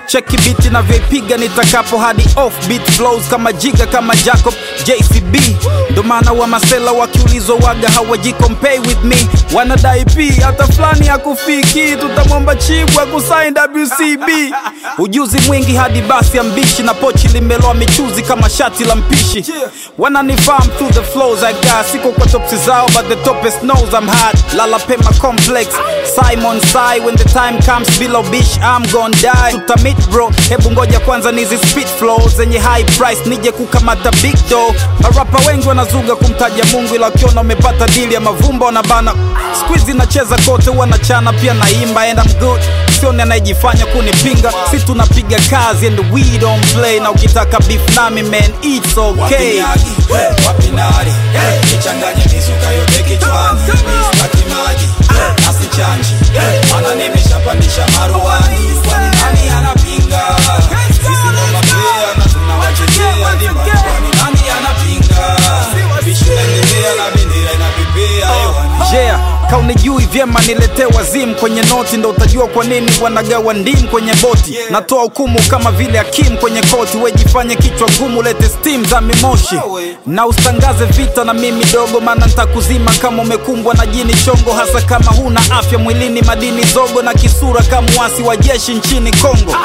cheki biti navyoipiga nitakapo hadi off beat flows kama jiga kama jacob jcb ndo maana wa masela wakiulizwa waga hawajikompay with me wanadai p hata fulani ya kufiki tutamwomba chibu akusain wcb ujuzi mwingi hadi basi ya mbishi na pochi limeloa michuzi kama shati la mpishi wananifahamu through the flows I got siko kwa topsi zao but the topest knows I'm hot lala pema complex Simon Sai when the time comes below bish I'm gon' die tutamit bro hebu ngoja kwanza nizi spit flows zenye high price nije kukamata big dough marapa wengi wanazuga kumtaja Mungu ila ukiona umepata dili ya mavumba wanabana squeeze nacheza kote wanachana pia naimba and I'm good sioni anayejifanya kunipinga si tunapiga kazi and we don't play na ukitaka beef nami man it's okay Wapinagi, hey, wapinari hey, nichanganye mizuka yote kichwani mistaki maji hey, asichanji hey, mana nimeshapandisha maruani kwani nani anapinga sisi ndo mapea na tunawachochea dimba kwani nani anapinga bishi naendelea na bendera inapepea hewani yeah kaunijui vyema niletee wazimu kwenye noti ndo utajua kwa nini wanagawa ndimu kwenye boti natoa hukumu kama vile hakimu kwenye koti wejifanye kichwa gumu lete stim za mimoshi na usitangaze vita na mimi dogo maana ntakuzima kama umekumbwa na jini chongo hasa kama huna afya mwilini madini zogo na kisura kama wasi wa jeshi nchini kongo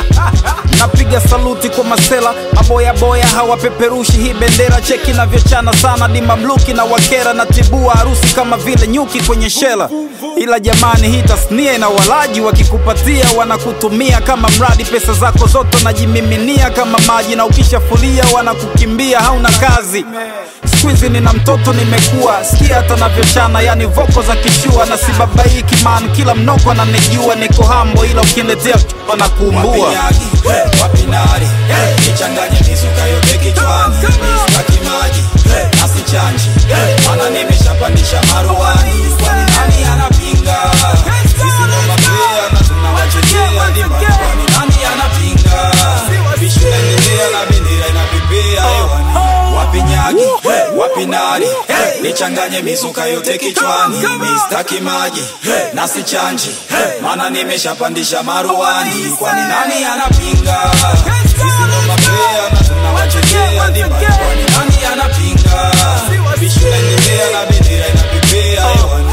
napiga saluti kwa masela maboyaboya hawapeperushi hii bendera cheki navyochana sana di mamluki na wakera na tibua harusi kama vile nyuki kwenye shela ila jamani hii tasnia ina walaji wakikupatia wanakutumia kama mradi pesa zako zote wanajimiminia kama maji na ukishafulia wanakukimbia hauna kazi skuizi nina mtoto nimekuwa sikia hata navyochana yani voko za kishua na sibabaiki man kila mnoko ananijua niko hambo ila ukiniletea wanakuumbua Wapinagi, hey, wapinari hey, nichanganye mizuka yote kichwani mistaki maji hey, asichanji hey, mana nimeshapandisha maruani kwani nani anapinga sisi ndo mapea na tunawachochea dimba kwani nani anapinga bishi naendelea na bendera inapepea hewani wapinyagi hey, wapinari hey, nichanganye mizuka yote kichwani mistaki maji hey, nasichanji hey, mana nimeshapandisha maruani kwani nani anapinga sisi ndo mapea na tunawachochea dimba kwani nani anapinga bishi naendelea na bendera inapepea hewani